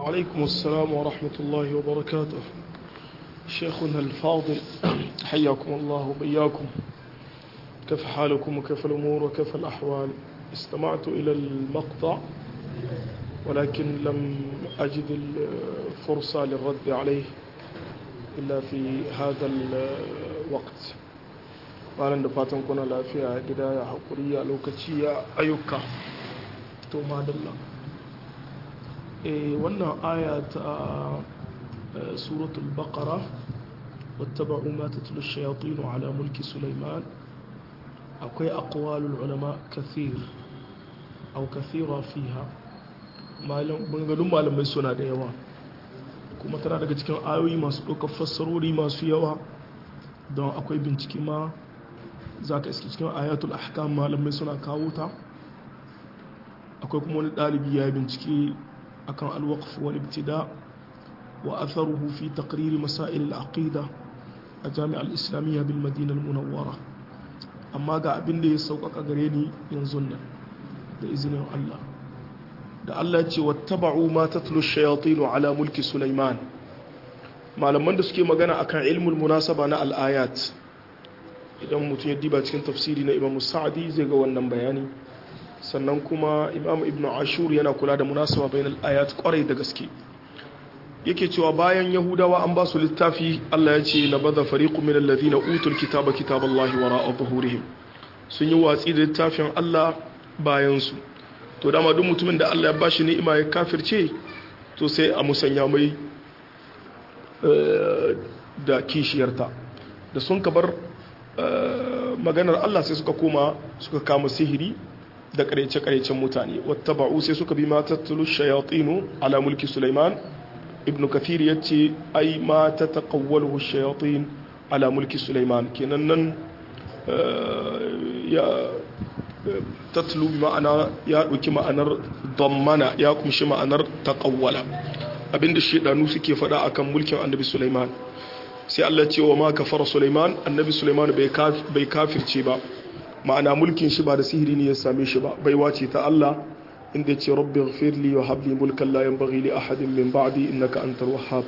وعليكم السلام ورحمة الله وبركاته شيخنا الفاضل حياكم الله وبياكم كيف حالكم وكيف الأمور وكيف الأحوال استمعت إلى المقطع ولكن لم أجد الفرصة للرد عليه إلا في هذا الوقت malam da fatan kuna lafiya gida ya haƙuri ya lokaci ya ayyuka to madalla eh wannan aya ta suratul baqara wattaba'u ma tatlu ash-shayatin ala mulki sulaiman akwai aqwalul ulama kathir aw kathira fiha malam bangalun malamai suna da yawa kuma tana daga cikin ayoyi masu ɗaukar fassarori masu yawa don akwai bincike ma za ka iske cikin ayatul ahkam malamai suna kawo ta akwai kuma wani ɗalibi ya bincike akan alwaqf wal ibtida wa atharuhu fi taqrir masail al aqida a jami'ar islamiyya bil madina al munawwara amma ga abin da ya sauƙaƙa gare ni yanzu nan da izinin Allah da Allah ce wattaba'u ma tatlu ash-shayatin ala mulki sulaiman malaman da suke magana akan ilmul munasaba na al-ayat idan mutum ya diba cikin tafsiri na imam sa'adi zai ga wannan bayani sannan kuma imam ibn ashur yana kula da munasaba bainal ayat kwarai da gaske yake cewa bayan yahudawa an ba su littafi Allah ya ce na bada fariqu min alladhina utul kitaba kitaballahi wara'a zuhurihim sun yi watsi da littafin Allah bayan su to dama duk mutumin da Allah ya bashi ni'ima ya kafirce to sai a musanya mai da kishiyarta da sun kabar maganar Allah sai suka koma suka kama sihiri da karece-karecen mutane wattaba'u sai suka bi ma tattulu shayatinu ala mulki Sulaiman ibn kathir ya ce ai ma ta taƙawwalu shayatin ala mulki Sulaiman kenan nan ya tatlu bi ma'ana ya ɗauki ma'anar dammana ya kumshi ma'anar taƙawwala abinda shaidanu suke faɗa akan mulkin annabi Sulaiman sai Allah ce wa ma kafara Sulaiman annabi Sulaiman bai kafirce ba ma'ana mulkin shi ba da sihiri ne ya same shi ba bai wace ta Allah inda ce rabbi ighfir li wa hab li mulkan la yanbaghi li ahadin min ba'di innaka antal wahhab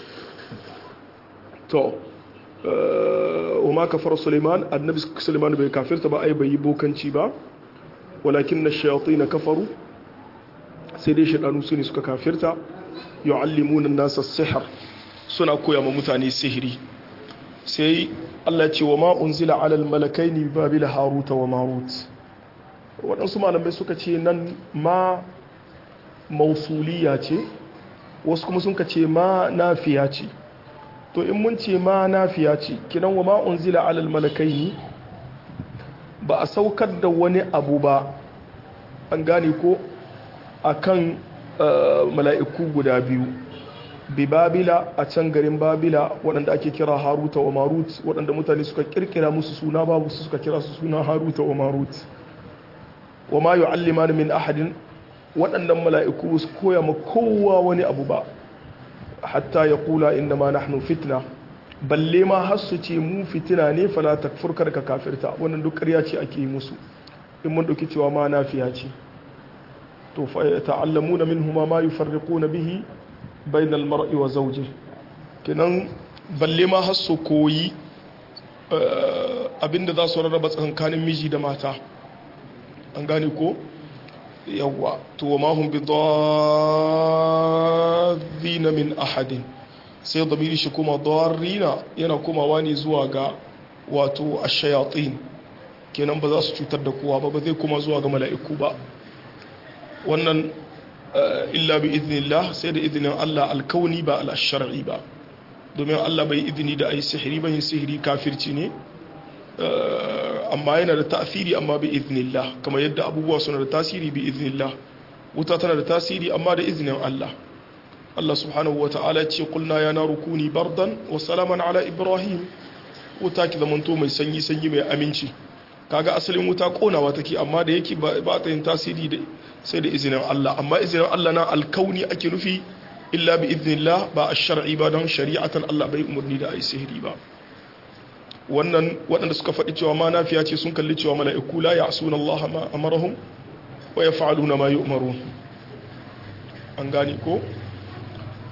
to wa ma kafara Sulaiman annabi Sulaiman bai kafirta ba ai bai yi bokanci ba walakin ash-shayatin kafaru sai dai shaydanu su ne suka kafirta yu'allimuna an-nasa as-sihr suna koya ma mutane sihiri sai Allah ce wa ma unzila alal malakaini babila haruta wa marut waɗansu malamai suka ce nan ma mausuliya ce wasu kuma sun ce ma nafiya ce to in mun ce ma nafiya ce kinan wa ma unzila alal malakaini ba a saukar da wani abu ba an gane ko akan mala'iku guda biyu bi babila a can garin babila waɗanda ake kira haruta wa marut waɗanda mutane suka kirkira musu suna babu su suka kira su suna haruta wa marut wa ma yu'alliman min ahadin waɗannan mala'iku su koya ma kowa wani abu ba hatta ya kula inda ma nahnu fitna balle ma har su ce mu fitina ne fala takfur ka kafirta wannan duk ƙarya ce ake yi musu in mun ɗauki cewa ma nafiya ce to fa ta'allamuna minhuma ma yufarriquna bihi bainal mar'i wa zawji kenan balle ma har su koyi abinda za su rarraba tsakanin miji da mata an gane ko yawwa to wa mahum bi dharrina min ahadin sai damiri shi kuma dharrina yana komawa ne zuwa ga wato ash-shayatin kenan ba za su cutar da kowa ba ba zai kuma zuwa ga mala'iku ba wannan illa bi iznillah sai da izinin Allah alkauni ba al-shar'i ba domin Allah bai izini da ai sihiri ba yin sihiri kafirci ne amma yana da ta'asiri amma bi iznillah kamar yadda abubuwa suna da tasiri bi iznillah wuta tana da tasiri amma da izinin Allah Allah subhanahu wa ta'ala ce kulna ya naru kuni bardan wa salaman ala ibrahim wuta ki zamanto mai sanyi sanyi mai aminci kaga asalin wuta konawa take amma da yake ba ta yin tasiri da sai da izinin Allah amma izinin Allah na alkauni ake nufi illa bi iznillah ba a shar'i ba don shari'atan Allah bai umarni da ai sihiri ba wannan waɗanda suka faɗi cewa ma nafiya ce sun kalli cewa mala'iku la ya'suna Allah ma amarahum wa yaf'aluna ma yu'marun an gane ko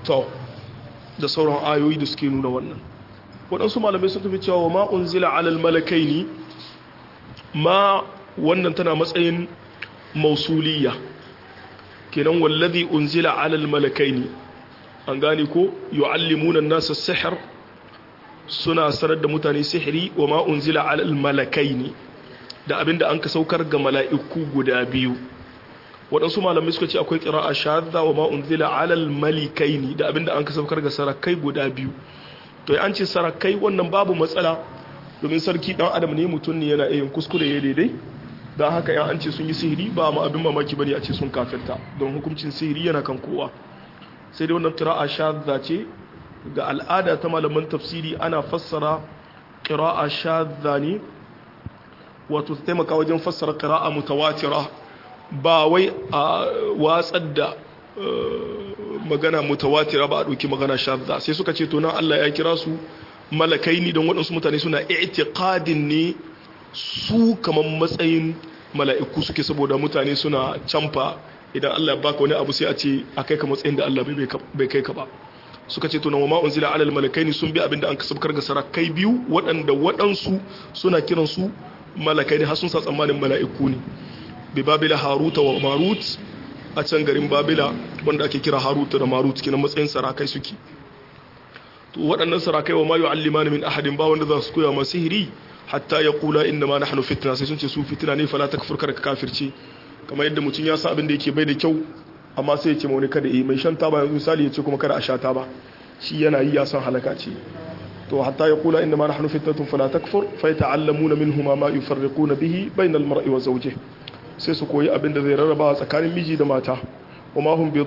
to da sauran ayoyi da suke nuna wannan waɗansu malamai sun tafi cewa ma unzila alal malakai ne ma wannan tana matsayin mausuliya kenan wallazi unzila alal malakai ne an gane ko yu'allimuna nasa sihir suna sanar da mutane sihiri wa ma unzila alal malakai ne da abinda an ka saukar ga mala'iku guda biyu waɗansu malamai suka ce akwai ƙira'a shadda wa ma unzila alal malikai ne da abinda an ka saukar ga sarakai guda biyu to an ce sarakai wannan babu matsala domin sarki dan adam ne mutum ne yana yin kuskure ya daidai don haka yan an ce sun yi sihiri ba ma abin mamaki bane a ce sun kafirta don hukuncin sihiri yana kan kowa sai dai wannan qira'a shadda ce ga al'ada ta malaman tafsiri ana fassara qira'a shadda ne wato ta taimaka wajen fassara qira'a mutawatira ba wai a watsar da magana mutawatira ba a ɗauki magana shadda sai suka ce to nan Allah ya kira su malakai ni don waɗansu mutane suna i'tiqadin ne su kamar matsayin mala'iku suke saboda mutane suna camfa idan Allah ya baka wani abu sai a ce a kai ka matsayin da Allah bai kai ka ba suka ce tunan wama unzila alal malakaini sun bi abinda an kasabkar ga sarakai biyu waɗanda waɗansu suna kiran su malakai ne har sun sa tsammanin mala'iku ne bi babila haruta wa marut a can garin babila wanda ake kira haruta da marut kinan matsayin sarakai suke to waɗannan sarakai wa ma yu'allimani min ahadin ba wanda za su koya ma sihiri hatta ya kula inda ma nahnu fitna sai sun ce su fitina ne fala takfur kada ka kafirce kamar yadda mutum ya sa abin da yake bai da kyau amma sai ya ce wani kada yi mai shan taba yanzu misali ya ce kuma kada a sha taba shi yana yi ya san halaka ce to hatta ya kula inda ma nahnu fitnatun fala takfur fa yata'allamuna minhuma ma yufarriquna bihi bainal mar'i wa zawjihi sai su koyi abin da zai rarraba tsakanin miji da mata wa ma hum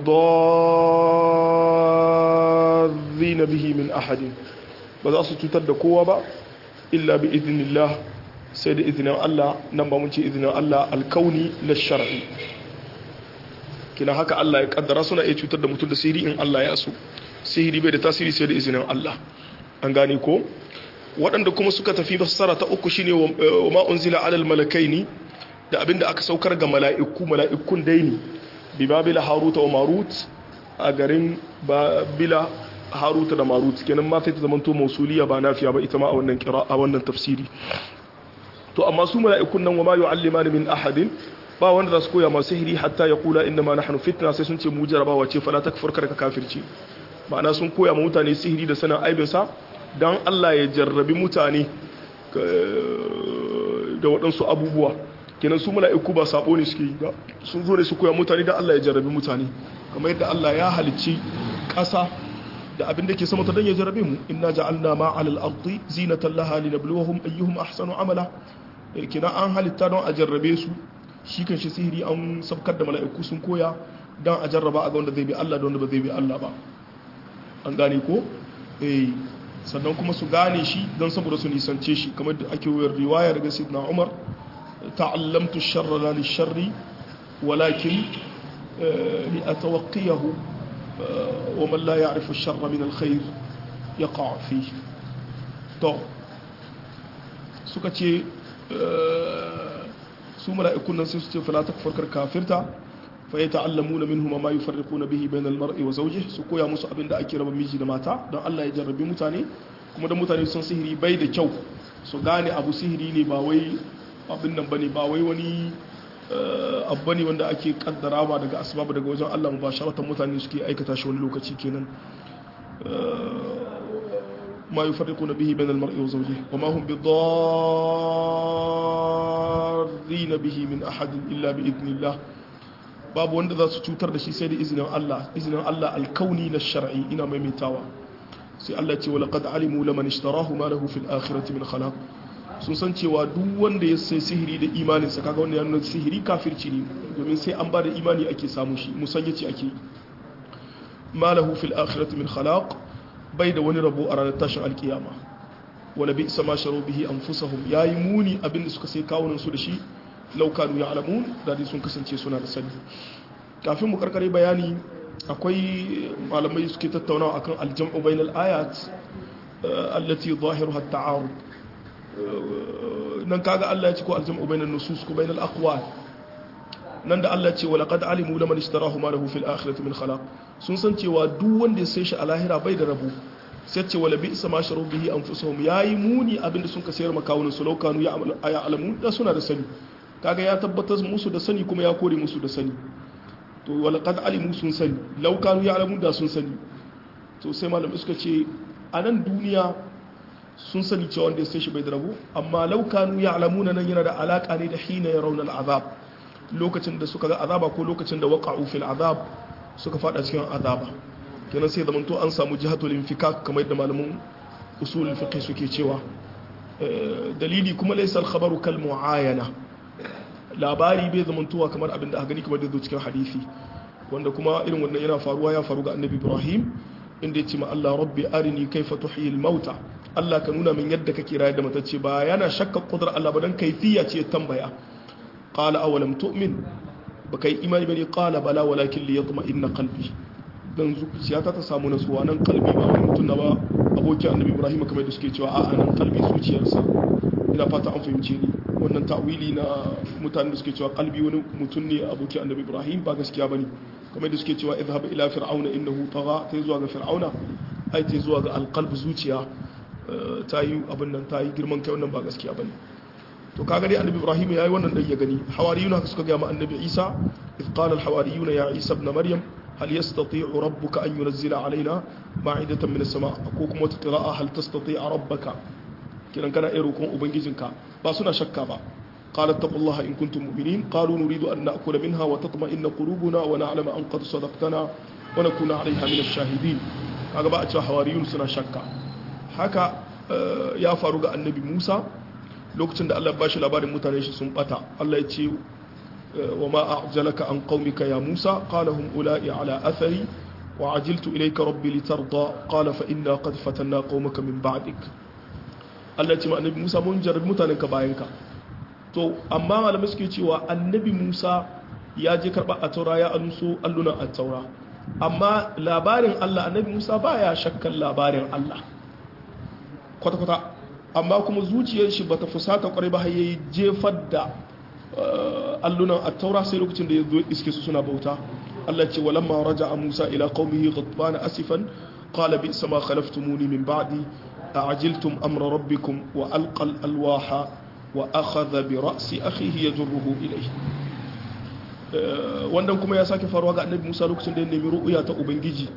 bidarrina bihi min ahadin ba za su cutar da kowa ba illa bi idinillah sai da izinin Allah nan ba mun ce izinin Allah alkauni na shar'i kina haka Allah ya kaddara suna iya cutar da mutum da sihiri in Allah ya so sihiri bai da tasiri sai da izinin Allah an gane ko waɗanda kuma suka tafi fassara ta uku shine wa ma unzila alal malakaini da abinda aka saukar ga mala'iku mala'ikun daini bi babila haruta wa marut a garin babila haruta da marut kenan ma sai ta zamanto mausuliya ba nafiya ba ita ma a wannan kira a wannan tafsiri to amma su mala'ikun nan wa ma yu'allimani min ahadin ba wanda za su koya masu sihiri hatta ya kula inda ma nahnu fitna sai sun ce mu jarabawa ce fala takfur kada ka kafirci ma'ana sun koya ma mutane sihiri da sanin aibin sa dan Allah ya jarrabi mutane da waɗansu abubuwa kenan su mala'iku ba sabo ne suke yi ba sun zo ne su koya mutane dan Allah ya jarrabi mutane kamar yadda Allah ya halicci ƙasa da abin da ke sama ta dan ya jarabe mu inna ja'alna ma 'alal ardi zinatan laha linabluwahum ayyuhum ahsanu amala kina an halitta don a jarrabe su shi kan shi sihiri an sabkar da mala'iku sun koya don a jarraba a ga wanda zai bi Allah da wanda ba zai bi Allah ba an gane ko eh sannan kuma su gane shi don saboda su nisance shi kamar da ake wayar riwaya daga sidna Umar ta'allamtu sharra la lisharri walakin li atawaqqiyahu wa man la ya'rifu ash-sharra min al-khair yaqa fihi to suka ce su mala'ikun nan sai su ce fala takfur kar kafirta fa yata'allamuna minhum ma yufarriquna bihi bayna al-mar'i wa zawjihi su koya musu abin da ake raba miji da mata don Allah ya jarrabi mutane kuma da mutane sun sihiri bai da kyau su gane abu sihiri ne ba wai abin nan bane ba wai wani abu bane wanda ake kaddara ba daga asbabu daga wajen Allah mubasharatan mutane suke aikata shi wani lokaci kenan ما يفرقون به بين المرء وزوجه وما هم بضارين به من أحد إلا بإذن الله باب wanda za su cutar da shi sai da izinin Allah izinin Allah alkauni na shar'i ina maimaitawa sai Allah ce wala qad alimu laman ishtarahu ma lahu fil akhirati min khalaq sun san cewa duk wanda ya sai sihiri da imanin sa kaga wanda ya nuna sihiri kafirci ne domin sai an ba da imani ake samu shi musayyaci ake ma lahu fil akhirati min khalaq bai da wani rabo a ranar tashin alkiyama wala bi sama sharo bihi anfusahum yayi muni abinda suka sai kawunan su da shi laukanu ya alamun da dai sun kasance suna da sani kafin mu karkare bayani akwai malamai suke tattaunawa akan aljam'u bainal ayat allati zahiruha at-ta'arud nan kaga Allah ya ci ko aljam'u bainan nusus ko bainal aqwal nan da Allah ce wa laqad alimu laman ishtarahu ma lahu fil akhirati min khalaq sun san cewa duk wanda ya sai shi a lahira bai da rabu sai ce wala bi isa ma sharu bihi anfusuhum yayi muni abinda sun ka sayar makawunan su laukanu ya alamu da suna da sani kaga ya tabbatar musu da sani kuma ya kore musu da sani to wala qad alimu sun sani laukanu ya alamu da sun sani to sai malamai suka ce a nan duniya sun sani cewa wanda ya sai shi bai da rabu amma laukanu ya alamuna nan yana da alaka ne da hina ya raunar azab lokacin da suka ga azaba ko lokacin da waqa'u fil azab suka fada cikin azaba kenan sai zamanto an samu jihatul infikak kamar yadda malamin usul fiqh suke cewa dalili kuma laysa al khabaru kal muayana labari bai zamantowa kamar abin da aka gani kamar da zo cikin hadisi wanda kuma irin wannan yana faruwa ya faru ga annabi ibrahim inda ya ce ma Allah rabbi arini kaifa tuhyi al mauta Allah ka nuna min yadda kake rayar da matacce ba yana shakka kudrar Allah ba dan kaifiya ce tambaya qala awalam tu'min baka yi imani bane qala bala walakin li yatma'inna qalbi dan zuciyata ta samu nasuwa nan kalbi ba wani mutum na ba abokin annabi ibrahim kamar da suke cewa a'a nan kalbi zuciyarsa ina fata an fahimce ni wannan ta'wili na mutanen da suke cewa kalbi wani mutum ne abokin annabi ibrahim ba gaskiya bane kamar da suke cewa idhhab ila fir'auna innahu tagha ta zuwa ga fir'auna ai ta zuwa ga alqalb zuciya ta yi abin nan ta yi girman kai wannan ba gaskiya bane to kaga dai annabi ibrahim yayi wannan dan ya gani hawariyuna suka ga ma annabi isa idh qala al hawariyuna ya isa ibn maryam هل يستطيع ربك أن ينزل علينا مائدة من السماء أكوكم وتقراء هل تستطيع ربك كنا كان إيروكم أبنجزنك باسنا شكا با قال اتقوا الله إن كنتم مؤمنين قالوا نريد أن نأكل منها وتطمئن قلوبنا ونعلم أن قد صدقتنا ونكون عليها من الشاهدين kaga ba a cewa hawariyun suna shakka haka ya faru ga annabi Musa lokacin da Allah ya bashi labarin mutane shi sun bata Allah ya ce وما أعجلك عن قومك يا موسى قال هم أولئي على أثري وعجلت إليك ربي لترضى قال فإنا قد فتنا قومك من بعدك التي ما النبي موسى منجر متانك باينك to amma malamai suke cewa annabi Musa ya je karɓa a taura ya anso alluna a taura amma labarin Allah annabi Musa baya shakkan labarin Allah kwata-kwata amma kuma zuciyar shi bata fusata kwarai ba har yayi jefar da allunan attaura sai lokacin da ya zo iske su suna bauta Allah ce walamma raja'a Musa ila qaumihi ghadbana asifan qala bi sama khalaftumuni min ba'di a'jiltum amra rabbikum wa alqa al-alwaha wa akhadha bi ra'si akhihi yajruhu ilayhi wannan kuma ya sake faruwa ga annabi Musa lokacin da ya nemi ru'ya ta ubangiji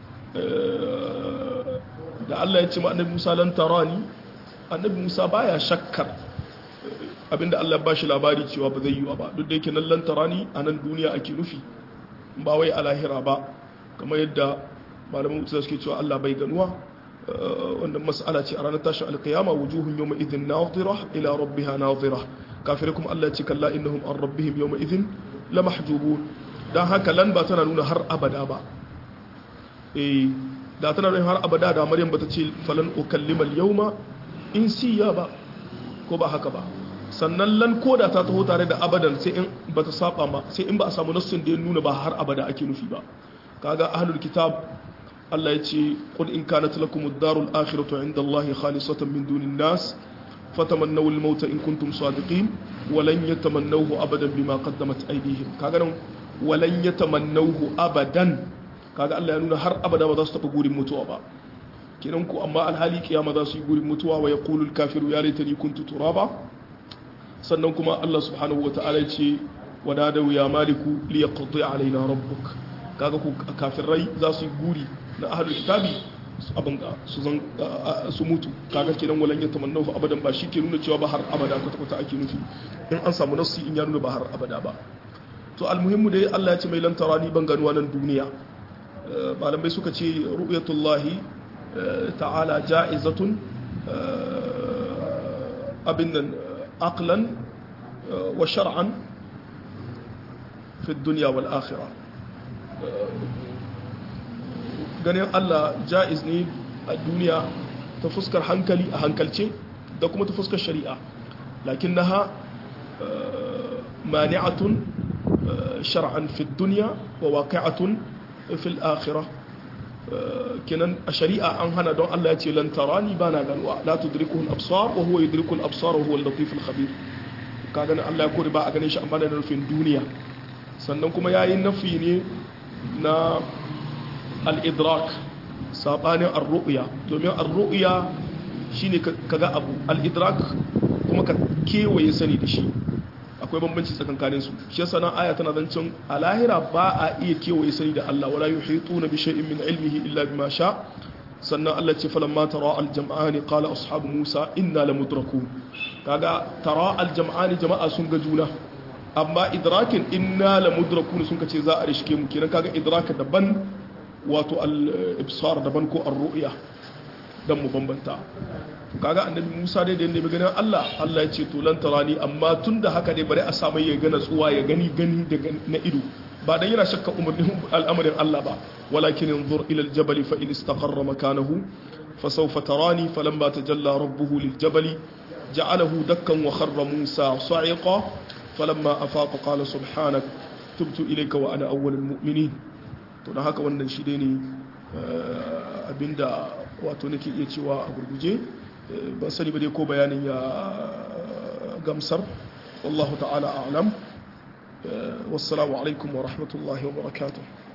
da Allah ya ce ma annabi Musa lan tarani annabi Musa baya shakkar abinda Allah ba shi labari cewa ba zai yi ba duk da yake nan lantara ni a nan duniya ake nufi ba wai a lahira ba kamar yadda malaman mutu suke cewa Allah bai ganuwa wannan mas'ala ce a ranar tashin alkiyama wujuhun yawma idhin nadira ila rabbiha nadira kafirai kuma Allah ya ce kalla innahum an rabbihim yawma idhin la mahjubun dan haka lan ba tana nuna har abada ba eh da tana nuna har abada da Maryam bata ce falan ukallima al-yawma insiya ba ko ba haka ba sannan lan koda ta taho tare da abadan sai in ba ta saba ma sai in ba a samu nassin da ya nuna ba har abada ake nufi ba kaga ahlul kitab Allah ya ce qul in kanat lakum ad-darul akhiratu 'inda Allah khalisatan min dunin nas fatamannaw al-mauta in kuntum sadiqin wa lan yatamannawhu abadan bima qaddamat aydihim kaga nan wa lan yatamannawhu abadan kaga Allah ya nuna har abada ba za su taba gurin mutuwa ba kenan ku amma alhali kiyama za su yi gurin mutuwa wa yaqulu al-kafiru ya laitani kuntu turaba sannan kuma Allah subhanahu wata'ala ce wadadau ya maliku li yaqdi alaina rabbuk kaga ku kafirai za su yi guri na ahlul kitabi abin su zan su mutu kaga kenan walan ya tamannahu abadan ba shi ke nuna cewa ba har abada kwata kwata ake nufi in an samu nassi in ya nuna ba har abada ba to almuhimmu dai Allah ya ce mai lantara ni ban ganuwa nan duniya malamai suka ce ru'yatullahi ta'ala ja'izatun abin nan عقلا وشرعا في الدنيا والآخرة ganin Allah ja'iz ne a duniya ta fuskar hankali a hankalce da kuma ta fuskar shari'a lakin naha mani'atun shar'an fi duniya wa waqi'atun fi al-akhirah kenan a shari'a an hana don Allah ya ce lan tarani bana ganuwa la tudrikuhu al-absar wa huwa yudriku al-absar wa huwa al-latif al-khabir kaga nan Allah ya kore ba a ganin shi amma da nufin duniya sannan kuma yayi nafi ne na al-idrak sabanin ar-ru'ya domin ar-ru'ya shine kaga abu al-idrak kuma ka kewaye sani da shi akwai bambanci tsakankanin su shi yasa nan aya tana zancen a lahira ba a iya kewaye sani da Allah wala yuhituna bi shay'in min ilmihi illa bima sha sannan Allah ce falamma tara al-jam'ani qala ashabu Musa inna lamudrakun kaga tara al-jam'ani jama'a sun ga juna amma idrakin inna lamudrakun sun kace za a rishke mu kenan kaga idraka daban wato al-ibsar daban ko ar-ru'ya dan mu bambanta kaga annabi Musa dai da yanda ganin Allah Allah ya ce to lan tarani amma tunda haka dai bari a samu ya gana tsuwa ya gani gani daga na ido ba dan yana shakka umarnin al'amarin Allah ba walakin yanzur ila al-jabal fa in istaqarra makanahu fa sawfa tarani falamma tajalla rabbuhu lil-jabal ja'alahu dakkan wa kharra Musa sa'iqa falamma afaqa qala subhanak tubtu ilayka wa ana awwalul mu'minin to dan haka wannan shi dai ne abinda wato nake iya cewa a gurguje ban sani ba dai ko bayanin ya gamsar wallahu ta'ala a'lam wassalamu alaikum wa rahmatullahi wa barakatuh